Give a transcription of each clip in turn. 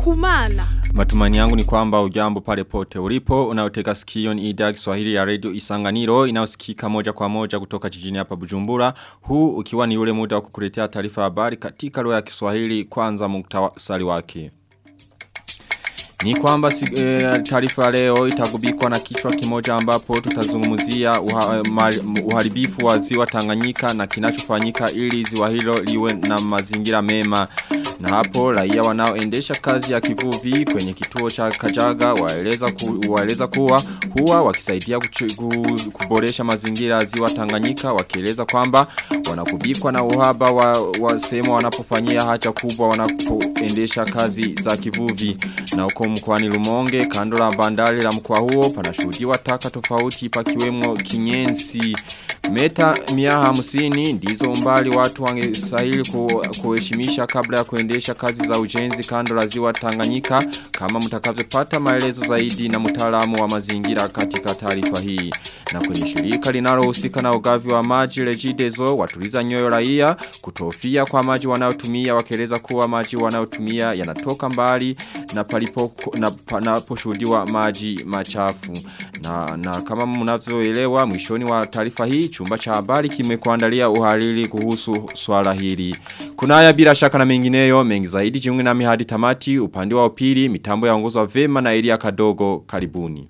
kumana. Matumani yangu ni kwamba ujambo pale pote ulipo unaoteka sikio ni idhaa Kiswahili ya Radio Isanganiro inayosikika moja kwa moja kutoka jijini hapa Bujumbura huu ukiwa ni ule muda wa kukuletea taarifa habari katika lugha ya Kiswahili kwanza muktasari wake ni kwamba e, taarifa leo itagubikwa na kichwa kimoja ambapo tutazungumzia uha, ma, uharibifu wa ziwa Tanganyika na kinachofanyika ili ziwa hilo liwe na mazingira mema. Na hapo raia wanaoendesha kazi ya kivuvi kwenye kituo cha Kajaga waeleza ku, waeleza kuwa huwa wakisaidia kuchu, kuboresha mazingira ya ziwa Tanganyika wakieleza kwamba wanakubikwa na uhaba wa, wa sehemu wanapofanyia haja kubwa wanapoendesha kazi za kivuvi na uko mkwani Lumonge kando la bandari la mkoa huo panashuhudiwa taka tofauti pakiwemo kinyensi Meta mia hamsini ndizo umbali watu wangesahili kuheshimisha kabla ya kuendesha kazi za ujenzi kando la ziwa Tanganyika kama mtakavyopata maelezo zaidi na mtaalamu wa mazingira katika taarifa hii. Na kwenye shirika linalohusika na ugavi wa maji Regideso watuliza nyoyo raia kutofia kwa maji wanayotumia wakieleza kuwa maji wanayotumia yanatoka mbali na palipo na panaposhuhudiwa maji machafu. Na, na kama mnavyoelewa mwishoni wa taarifa hii chumba cha habari kimekuandalia uhariri kuhusu swala hili. Kuna haya bila shaka na mengineyo mengi zaidi jiunge nami hadi tamati upande wa upili mitambo yaongozwa vema na Elia Kadogo karibuni.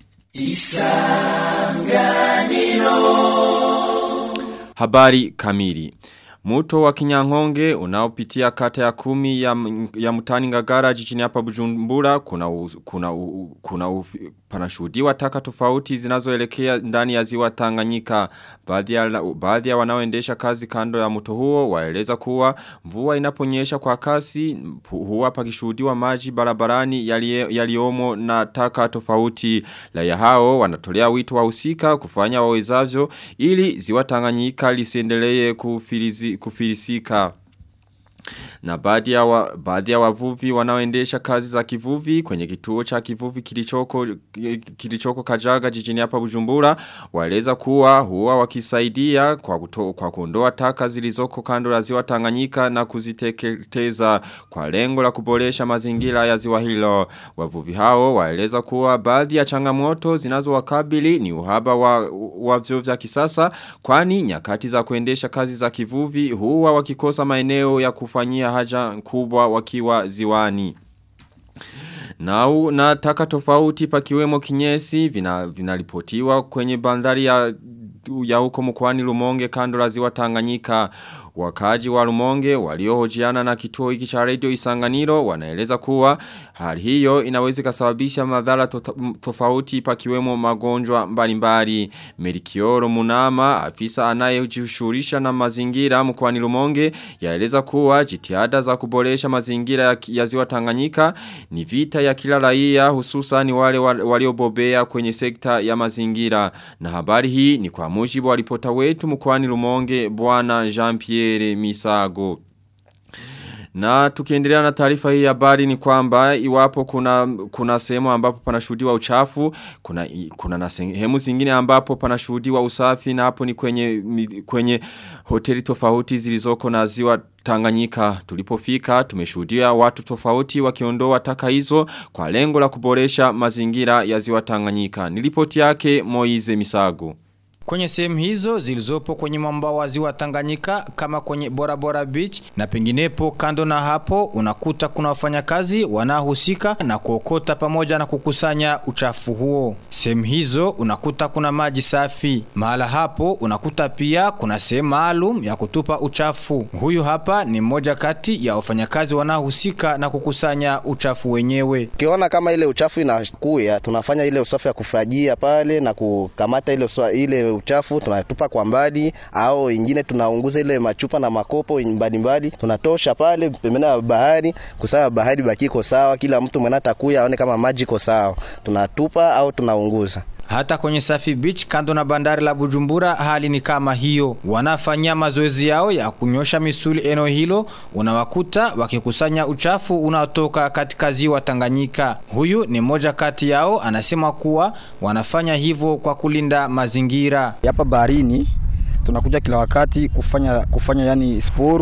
Isanganiro Habari kamili Muto wa kinyangonge unaopitia kata ya kumi ya, ya mutani ngagara jijini hapa bujumbura kuna, u, kuna, u, kuna u, panashuhudiwa taka tofauti zinazoelekea ndani ya ziwa Tanganyika. Baadhi ya, baadhi ya wanaoendesha kazi kando ya mto huo waeleza kuwa mvua inaponyesha kwa kasi huwa pakishuhudiwa maji barabarani yaliomo na taka tofauti. Raia hao wanatolea wito wa usika kufanya wawezavyo ili ziwa Tanganyika lisiendelee kufilizi kufilisika. Na baadhi ya, wa, baadhi ya wavuvi wanaoendesha kazi za kivuvi kwenye kituo cha kivuvi kilichoko, kilichoko kajaga jijini hapa bujumbura waeleza kuwa huwa wakisaidia kwa, kuto, kwa kuondoa taka zilizoko kando ya ziwa tanganyika na kuziteketeza kwa lengo la kuboresha mazingira ya ziwa hilo. Wavuvi hao waeleza kuwa baadhi ya changamoto zinazo wakabili ni uhaba wa, wa vyo vya kisasa kwani nyakati za kuendesha kazi za kivuvi huwa wakikosa maeneo ya kufanyia haja kubwa wakiwa ziwani. Na, na taka tofauti pakiwemo kinyesi vinaripotiwa vina kwenye bandari ya ya huko mkwani Lumonge kando la ziwa Tanganyika. Wakaji wa Lumonge waliohojiana na kituo hiki cha radio Isanganiro wanaeleza kuwa hali hiyo inaweza kusababisha madhara tofauti pakiwemo magonjwa mbalimbali. Merikioro Munama afisa anayejishughulisha na mazingira mkwani Lumonge yaeleza kuwa jitihada za kuboresha mazingira ya, ya ziwa Tanganyika ni vita ya kila raia hususan wale waliobobea kwenye sekta ya mazingira na habari hii ni kwa mujibu wa ripota wetu mkwani Lumonge bwana Jean-Pierre Misago. Na tukiendelea na taarifa hii habari ni kwamba iwapo kuna kuna sehemu ambapo panashuhudiwa uchafu, kuna kuna na sehemu zingine ambapo panashuhudiwa usafi na hapo ni kwenye kwenye hoteli tofauti zilizoko na ziwa Tanganyika tulipofika tumeshuhudia watu tofauti wakiondoa taka hizo kwa lengo la kuboresha mazingira ya ziwa Tanganyika. Nilipoti yake Moize Misago. Kwenye sehemu hizo zilizopo kwenye mwambao wa ziwa Tanganyika kama kwenye Bora Bora Beach na penginepo kando na hapo unakuta kuna wafanyakazi wanaohusika na kuokota pamoja na kukusanya uchafu huo. Sehemu hizo unakuta kuna maji safi. Mahala hapo unakuta pia kuna sehemu maalum ya kutupa uchafu. Huyu hapa ni mmoja kati ya wafanyakazi wanaohusika na kukusanya uchafu wenyewe. Ukiona kama ile uchafu inakuya, tunafanya ile usafi ya kufajia pale na kukamata ile uswa, ile uchafu tunatupa kwa mbali, au ingine tunaunguza ile machupa na makopo mbalimbali, tunatosha pale pembeni ya bahari, kusaa bahari bakiko sawa, kila mtu mwenye atakuya aone kama maji iko sawa, tunatupa au tunaunguza. Hata kwenye Safi Beach kando na bandari la Bujumbura hali ni kama hiyo. Wanafanyia mazoezi yao ya kunyosha misuli eneo hilo, unawakuta wakikusanya uchafu unaotoka katika ziwa Tanganyika. Huyu ni mmoja kati yao anasema kuwa wanafanya hivyo kwa kulinda mazingira. Hapa baharini tunakuja kila wakati kufanya kufanya yani sporu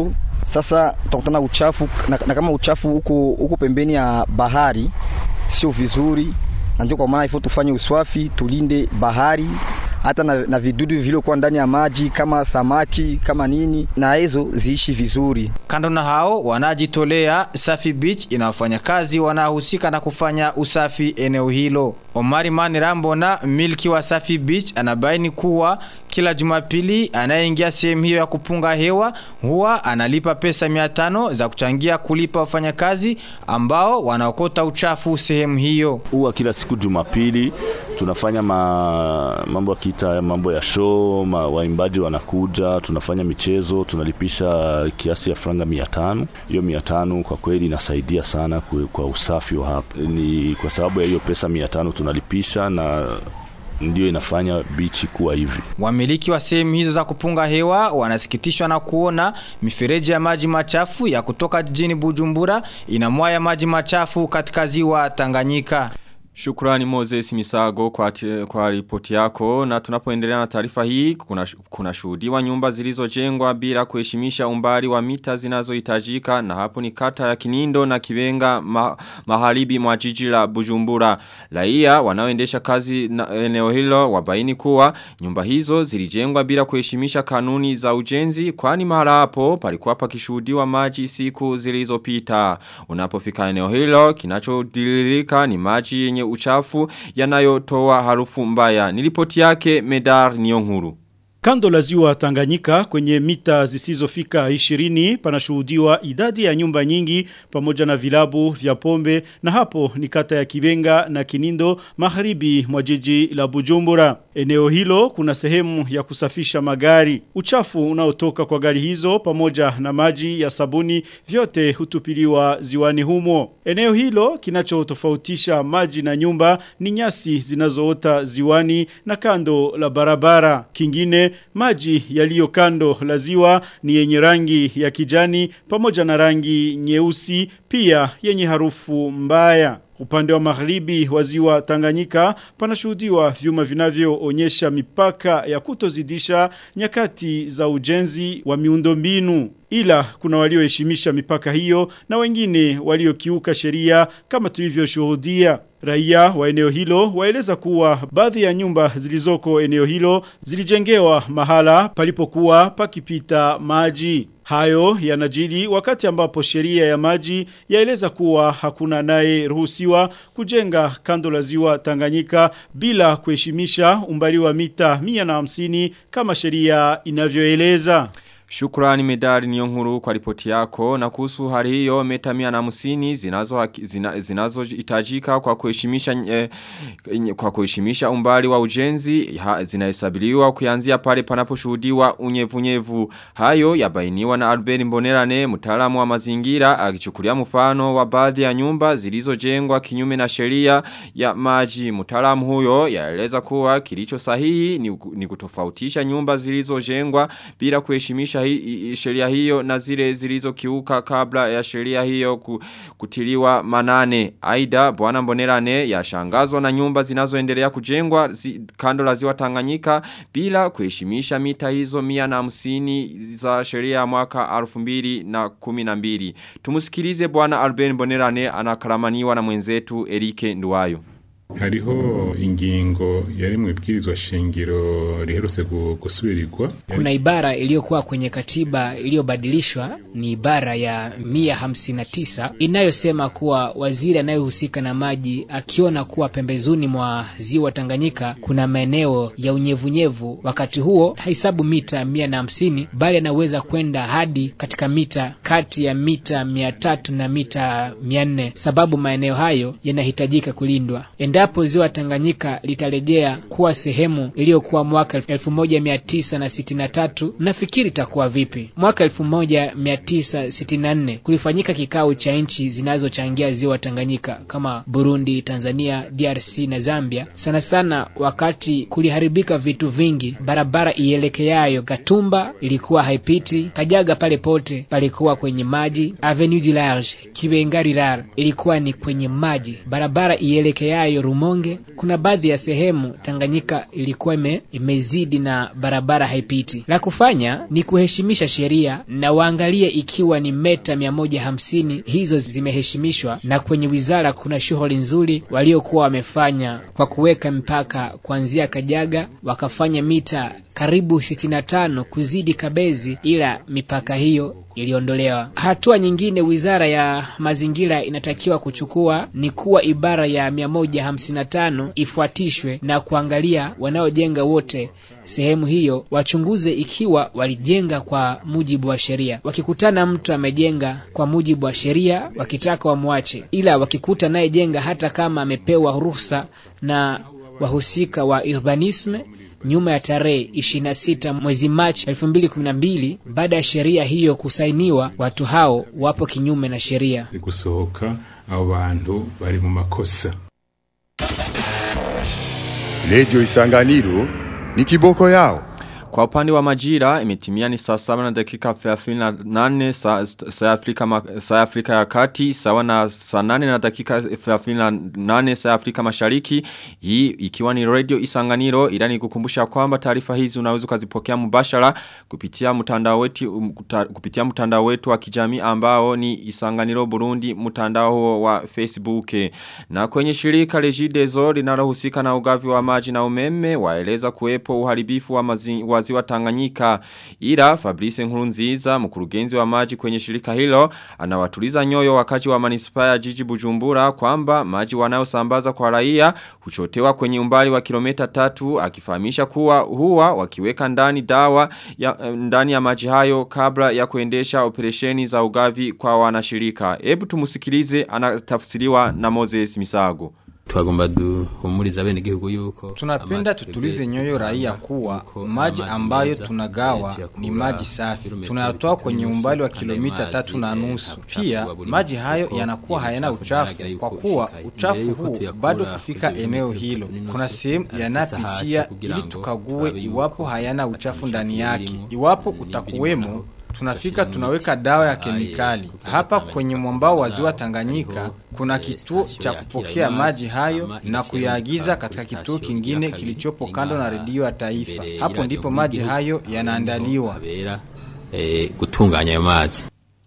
Sasa tutakutana uchafu na, na kama uchafu huko huko pembeni ya bahari sio vizuri, na ndio kwa maana ifo tufanye uswafi, tulinde bahari hata na, na vidudu vilivyokuwa ndani ya maji kama samaki kama nini, na hizo ziishi vizuri. Kando na hao wanajitolea, Safi Beach inawafanya kazi wanaohusika na kufanya usafi eneo hilo. Omari Mani Rambona, milki wa Safi Beach, anabaini kuwa kila Jumapili anayeingia sehemu hiyo ya kupunga hewa huwa analipa pesa 500 za kuchangia kulipa wafanyakazi ambao wanaokota uchafu sehemu hiyo. Huwa kila siku Jumapili tunafanya ma, mambo akiita mambo ya show, ma, waimbaji wanakuja, tunafanya michezo, tunalipisha kiasi ya franga mia tano. Hiyo mia tano kwa kweli inasaidia sana kwe, kwa usafi wa hapa. Ni kwa sababu ya hiyo pesa mia tano tunalipisha na ndio inafanya bichi kuwa hivi. Wamiliki wa sehemu hizo za kupunga hewa wanasikitishwa na kuona mifereji ya maji machafu ya kutoka jijini Bujumbura inamwaya maji machafu katika ziwa Tanganyika. Shukrani Moses Misago kwa, ati- kwa ripoti yako na tunapoendelea na taarifa hii kuna, kuna shuhudiwa nyumba zilizojengwa bila kuheshimisha umbali wa mita zinazohitajika na hapo ni kata ya Kinindo na Kibenga ma, maharibi mwa jiji la Bujumbura. Raia wanaoendesha kazi na eneo hilo wabaini kuwa nyumba hizo zilijengwa bila kuheshimisha kanuni za ujenzi kwani mahala hapo palikuwa pakishuhudiwa maji siku zilizopita. Unapofika eneo hilo kinachodilirika ni maji yenye uchafu yanayotoa harufu mbaya. Nilipoti yake Medar Niyonkuru. Kando la ziwa Tanganyika kwenye mita zisizofika 20 panashuhudiwa idadi ya nyumba nyingi pamoja na vilabu vya pombe na hapo ni kata ya Kibenga na Kinindo magharibi mwa jiji la Bujumbura. Eneo hilo kuna sehemu ya kusafisha magari. Uchafu unaotoka kwa gari hizo pamoja na maji ya sabuni vyote hutupiliwa ziwani humo. Eneo hilo kinachotofautisha maji na nyumba ni nyasi zinazoota ziwani na kando la barabara. Kingine maji yaliyo kando la ziwa ni yenye rangi ya kijani pamoja na rangi nyeusi pia yenye harufu mbaya. Upande wa magharibi wa ziwa Tanganyika panashuhudiwa vyuma vinavyoonyesha mipaka ya kutozidisha nyakati za ujenzi wa miundombinu. Ila kuna walioheshimisha mipaka hiyo na wengine waliokiuka sheria kama tulivyoshuhudia. Raia wa eneo hilo waeleza kuwa baadhi ya nyumba zilizoko eneo hilo zilijengewa mahala palipokuwa pakipita maji. Hayo yanajiri wakati ambapo sheria ya maji yaeleza kuwa hakuna naye ruhusiwa kujenga kando la ziwa Tanganyika bila kuheshimisha umbali wa mita 150 kama sheria inavyoeleza. Shukrani medali niyonkuru kwa ripoti yako na kuhusu hali hiyo meta mia na musini zinazo, zina, zinazo itajika kwa kuheshimisha eh, kwa kuheshimisha umbali wa ujenzi ha, zinahesabiliwa kuanzia pale panaposhuhudiwa unyevunyevu hayo yabainiwa na Albert Mbonerane mtaalamu wa mazingira akichukulia mfano wa baadhi ya nyumba zilizojengwa kinyume na sheria ya maji mtaalamu huyo yaeleza kuwa kilicho sahihi ni, ni kutofautisha nyumba zilizojengwa bila kuheshimisha hi, sheria hiyo na zile zilizokiuka kabla ya sheria hiyo kutiliwa manane. Aida bwana Mbonerane yashangazwa na nyumba zinazoendelea kujengwa zi, kando la ziwa Tanganyika bila kuheshimisha mita hizo mia na hamsini za sheria ya mwaka alfu mbili na kumi na mbili. Tumusikilize bwana Albert Mbonerane anakaramaniwa na mwenzetu Erike Nduwayo. hariho ingingo yari mu ibwirizwa shingiro riherutse gusubirirwa kuna ibara iliyokuwa kwenye katiba iliyobadilishwa ni ibara ya mia hamsini na tisa inayosema kuwa waziri anayehusika na maji akiona kuwa pembezoni mwa ziwa Tanganyika kuna maeneo ya unyevunyevu, wakati huo hahesabu mita mia na hamsini bali anaweza kwenda hadi katika mita kati ya mita mia tatu na mita mia nne sababu maeneo hayo yanahitajika kulindwa. Endapo ziwa Tanganyika litarejea kuwa sehemu iliyokuwa mwaka 1963 nafikiri itakuwa vipi? Mwaka 1964 kulifanyika kikao cha nchi zinazochangia ziwa Tanganyika kama Burundi, Tanzania, DRC na Zambia. Sana sana wakati kuliharibika vitu vingi, barabara ielekeayo Gatumba ilikuwa haipiti, Kajaga pale pote palikuwa kwenye maji, Avenue du Large, Kibenga Rural ilikuwa ni kwenye maji, barabara ielekeayo Rumonge, kuna baadhi ya sehemu Tanganyika ilikuwa ime, imezidi na barabara haipiti. La kufanya ni kuheshimisha sheria na waangalie ikiwa ni meta mia moja hamsini hizo zimeheshimishwa, na kwenye wizara kuna shughuli nzuri waliokuwa wamefanya kwa kuweka mpaka kuanzia Kajaga wakafanya mita karibu 65 kuzidi Kabezi, ila mipaka hiyo iliondolewa. Hatua nyingine wizara ya mazingira inatakiwa kuchukua ni kuwa ibara ya 155 ifuatishwe na kuangalia wanaojenga wote sehemu hiyo wachunguze ikiwa walijenga kwa mujibu wa sheria. Wakikutana mtu amejenga kwa mujibu wa sheria, wakitaka wamwache, ila wakikuta nayejenga hata kama amepewa ruhusa na wahusika wa urbanisme nyuma ya tarehe 26 mwezi Machi 2012 baada ya sheria hiyo kusainiwa, watu hao wapo kinyume na sheria. gusohoka abo bantu bari mu makosa Radio Isanganiro ni kiboko yao. Kwa upande wa majira imetimia ni saa 7 na dakika 38 saa, saa, Afrika, ma- saa Afrika ya kati sawa na saa 8 na dakika 38 saa Afrika mashariki hii ikiwa ni radio isanganiro ila ni kukumbusha kwamba taarifa hizi unaweza ukazipokea mubashara kupitia mtandao wetu um, kuta- kupitia mtandao wetu wa kijamii ambao ni isanganiro Burundi mtandao huo wa Facebook na kwenye shirika Regideso linalohusika na ugavi wa maji na umeme waeleza kuwepo uharibifu wa mazi, wa ziwa Tanganyika ila Fabrice Nkurunziza mkurugenzi wa maji kwenye shirika hilo anawatuliza nyoyo wakati wa manispaa ya jiji Bujumbura kwamba maji wanayosambaza kwa raia huchotewa kwenye umbali wa kilomita tatu akifahamisha kuwa huwa wakiweka ndani dawa ya, ndani ya maji hayo kabla ya kuendesha operesheni za ugavi kwa wanashirika. Hebu tumusikilize anatafsiriwa na Moses Misago. twagomba duhumuriza bene gihugu yuko Tunapenda tutulize nyoyo raia kuwa maji ambayo tunagawa ni maji safi. Tunayatoa kwenye umbali wa kilomita tatu na nusu. Pia maji hayo yanakuwa hayana uchafu kwa kuwa uchafu huu bado kufika eneo hilo. Kuna sehemu yanapitia ili tukague iwapo hayana uchafu ndani yake. Iwapo utakuwemo tunafika tunaweka dawa ya kemikali. Hapa kwenye mwambao wa ziwa Tanganyika kuna kituo cha kupokea maji hayo na kuyaagiza katika kituo kingine kilichopo kando na redio ya taifa. Hapo ndipo maji hayo yanaandaliwa. eh, gutunganya ayo mazi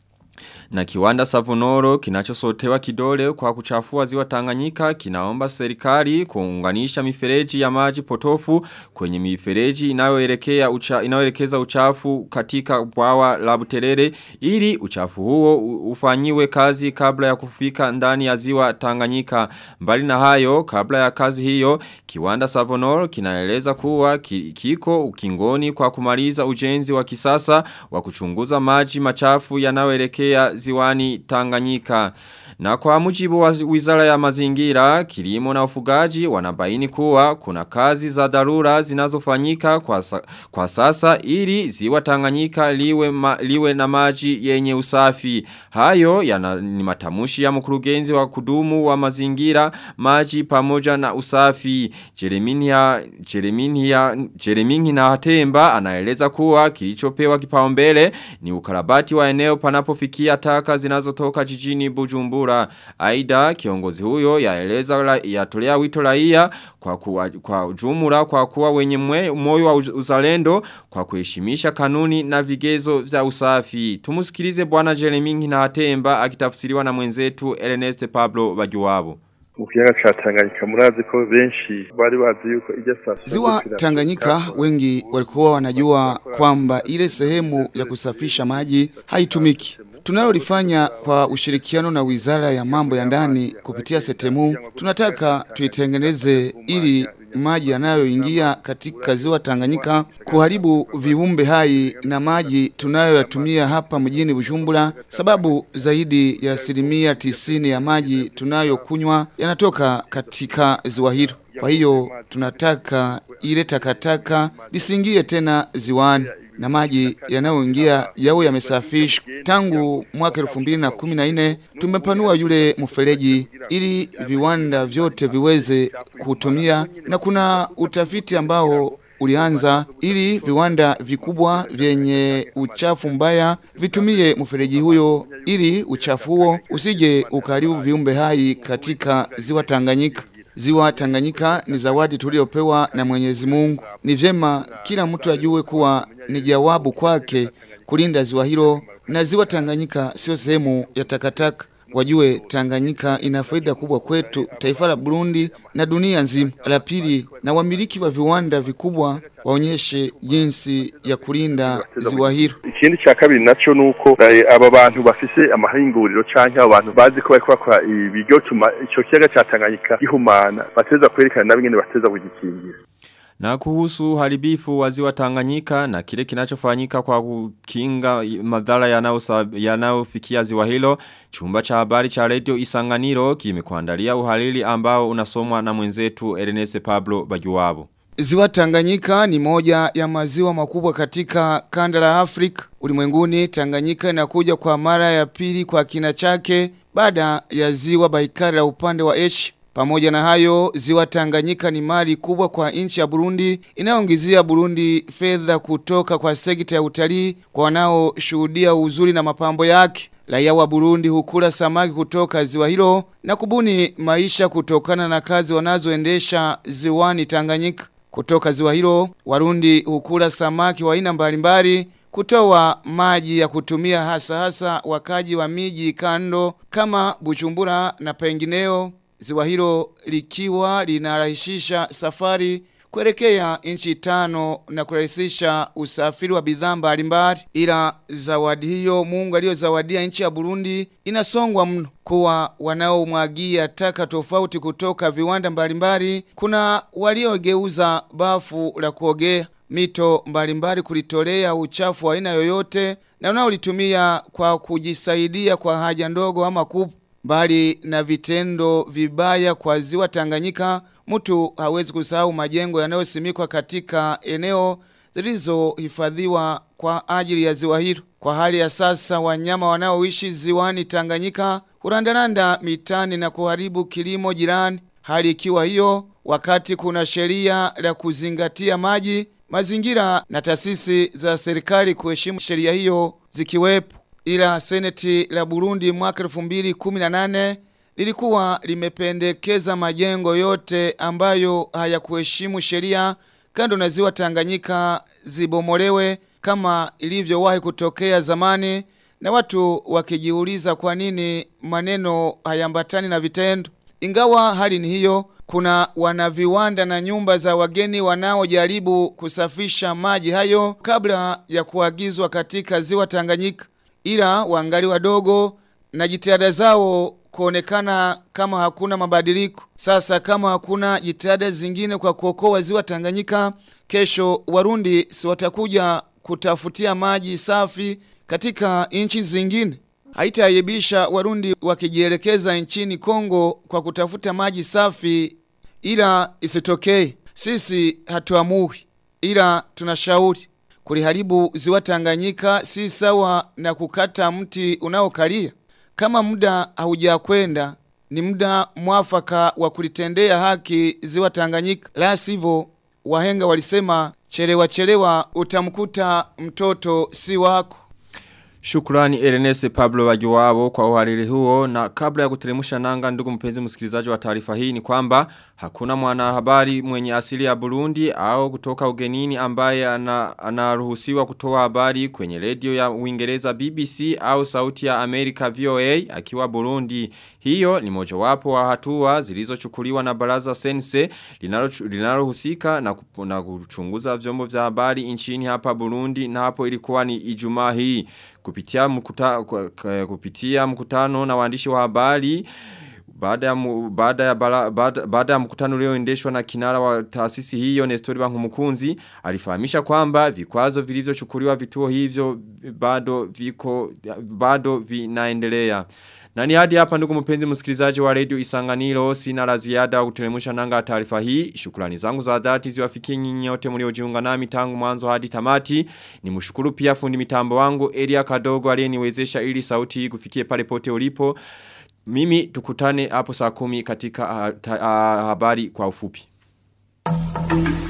Na kiwanda Savonoro kinachosotewa kidole kwa kuchafua ziwa Tanganyika kinaomba serikali kuunganisha mifereji ya maji potofu kwenye mifereji inayoelekea ucha, inayoelekeza uchafu katika bwawa la Buterere ili uchafu huo u- ufanyiwe kazi kabla ya kufika ndani ya ziwa Tanganyika. Mbali na hayo kabla ya kazi hiyo kiwanda Savonoro kinaeleza kuwa ki- kiko ukingoni kwa kumaliza ujenzi wa kisasa wa kuchunguza maji machafu yanayoelekea ziwani Tanganyika. Na kwa mujibu wa wizara ya mazingira, kilimo na ufugaji wanabaini kuwa kuna kazi za dharura zinazofanyika kwa, sa, kwa sasa ili ziwa Tanganyika liwe, ma, liwe na maji yenye usafi. Hayo yana, ni matamushi ya mkurugenzi wa kudumu wa mazingira, maji pamoja na usafi. Jereminia Jereminia Jereminia Hatemba anaeleza kuwa kilichopewa kipaumbele ni ukarabati wa eneo panapofikia taka zinazotoka jijini Bujumbura. Aida kiongozi huyo yaeleza la- yatolea wito raia kwa kuwa, kwa ujumla kwa kuwa wenye mwe, moyo wa uz- uzalendo kwa kuheshimisha kanuni na vigezo vya usafi. Tumusikilize bwana Jereminia na Hatemba akitafsiriwa na mwenzetu Ernest Pablo Bagiwabo. mu kiyaga ca Tanganyika murazi ko benshi bari bazi yuko ijya sasa Ziwa Tanganyika wengi walikuwa wanajua kwamba ile sehemu ya kusafisha maji haitumiki. Tunalolifanya kwa ushirikiano na Wizara ya Mambo ya Ndani kupitia Setemu, tunataka tuitengeneze ili maji yanayoingia katika ziwa Tanganyika kuharibu viumbe hai na maji tunayoyatumia hapa mjini Bujumbura, sababu zaidi ya asilimia tisini ya maji tunayokunywa yanatoka katika ziwa hilo. Kwa hiyo tunataka ile takataka lisingie tena ziwani na maji yanayoingia yawe yamesafishwa. Tangu mwaka elfu mbili na kumi na nne tumepanua yule mfereji ili viwanda vyote viweze kutumia, na kuna utafiti ambao ulianza ili viwanda vikubwa vyenye uchafu mbaya vitumie mfereji huyo ili uchafu huo usije ukaribu viumbe hai katika ziwa Tanganyika. Ziwa Tanganyika ni zawadi tuliopewa na Mwenyezi Mungu. Ni vyema kila mtu ajue kuwa ni jawabu kwake kulinda ziwa hilo na ziwa Tanganyika sio sehemu ya takataka. Wajue Tanganyika ina faida kubwa kwetu, taifa la Burundi na dunia nzima. La pili, na wamiliki wa viwanda vikubwa waonyeshe jinsi ya kulinda ziwa hilo. ikindi cya kabiri naco nuko eh, aba bantu bafise amahinguriro canke abo bantu bazi ko bariko bakora ibiryo tuma ico kiyaga ca Tanganyika gihumana bateza kwerekana nabo ingene bateza kugikingira Na kuhusu haribifu wa ziwa Tanganyika na kile kinachofanyika kwa kukinga madhara yanayosab- yanayofikia ziwa hilo, chumba cha habari cha Radio Isanganiro kimekuandalia uhalili ambao unasomwa na mwenzetu Ernest Pablo Bajuwabo. Ziwa Tanganyika ni moja ya maziwa makubwa katika kanda la Afrika. Ulimwenguni Tanganyika inakuja kwa mara ya pili kwa kina chake baada ya ziwa Baikari la upande wa Asia. Pamoja na hayo, ziwa Tanganyika ni mali kubwa kwa nchi ya Burundi inayoongezea Burundi fedha kutoka kwa sekta ya utalii kwa wanaoshuhudia uzuri na mapambo yake. Raia wa Burundi hukula samaki kutoka ziwa hilo na kubuni maisha kutokana na kazi wanazoendesha ziwani Tanganyika. Kutoka ziwa hilo, Warundi hukula samaki wa aina mbalimbali kutoa maji ya kutumia hasa hasa wakaji wa miji kando kama Bujumbura na pengineo. Ziwa hilo likiwa linarahisisha safari kuelekea nchi tano na kurahisisha usafiri wa bidhaa mbalimbali. Ila zawadi hiyo Mungu aliyozawadia nchi ya Burundi inasongwa mno kuwa wanaomwagia taka tofauti kutoka viwanda mbalimbali. Kuna waliogeuza bafu la kuogea mito mbalimbali kulitolea uchafu wa aina yoyote na wanaolitumia kwa kujisaidia kwa haja ndogo ama kubwa. Mbali na vitendo vibaya kwa ziwa Tanganyika, mtu hawezi kusahau majengo yanayosimikwa katika eneo zilizohifadhiwa kwa ajili ya ziwa hilo. Kwa hali ya sasa, wanyama wanaoishi ziwani Tanganyika hurandaranda mitani na kuharibu kilimo jirani. Hali ikiwa hiyo, wakati kuna sheria la kuzingatia maji, mazingira na taasisi za serikali kuheshimu sheria hiyo zikiwepo ila seneti la Burundi mwaka 2018 lilikuwa limependekeza majengo yote ambayo hayakuheshimu sheria kando na ziwa Tanganyika zibomolewe kama ilivyowahi kutokea zamani na watu wakijiuliza kwa nini maneno hayambatani na vitendo. Ingawa hali ni hiyo, kuna wanaviwanda na nyumba za wageni wanaojaribu kusafisha maji hayo kabla ya kuagizwa katika ziwa Tanganyika ila wangali wadogo na jitihada zao kuonekana kama hakuna mabadiliko. Sasa kama hakuna jitihada zingine kwa kuokoa ziwa Tanganyika, kesho Warundi si watakuja kutafutia maji safi katika nchi zingine. Haitaayibisha Warundi wakijielekeza nchini Kongo kwa kutafuta maji safi, ila isitokee. Sisi hatuamui, ila tunashauri kuliharibu ziwa Tanganyika si sawa na kukata mti unaokalia. Kama muda haujakwenda, ni muda mwafaka wa kulitendea haki ziwa Tanganyika. La sivyo, wahenga walisema chelewa chelewa utamkuta mtoto si wako. Shukrani Ernest Pablo Wajuwabo kwa uhariri huo na kabla ya kuteremusha nanga ndugu mpenzi msikilizaji wa taarifa hii ni kwamba hakuna mwanahabari mwenye asili ya Burundi au kutoka ugenini ambaye anaruhusiwa ana kutoa habari kwenye redio ya Uingereza BBC au sauti ya Amerika VOA akiwa Burundi. Hiyo ni mojawapo wa hatua zilizochukuliwa na baraza sense linalohusika na, na kuchunguza vyombo vya habari nchini hapa Burundi na hapo ilikuwa ni Ijumaa hii kupitia mkuta, kupitia mkutano na waandishi wa habari baada ya baada ya baada, baada ya mkutano ulioendeshwa na kinara wa taasisi hiyo Nestori Bankumukunzi alifahamisha kwamba vikwazo vilivyochukuliwa vituo hivyo bado viko bado vinaendelea na ni hadi hapa ndugu mpenzi msikilizaji wa Radio Isanganiro sina la ziada kuteremusha nanga taarifa hii. Shukrani zangu za dhati ziwafikie nyinyi nyote mliojiunga nami tangu mwanzo hadi tamati. Nimshukuru pia fundi mitambo wangu Elia Kadogo aliyeniwezesha ili sauti hii kufikie pale pote ulipo. Mimi tukutane hapo saa kumi katika uh, ta, uh, habari kwa ufupi.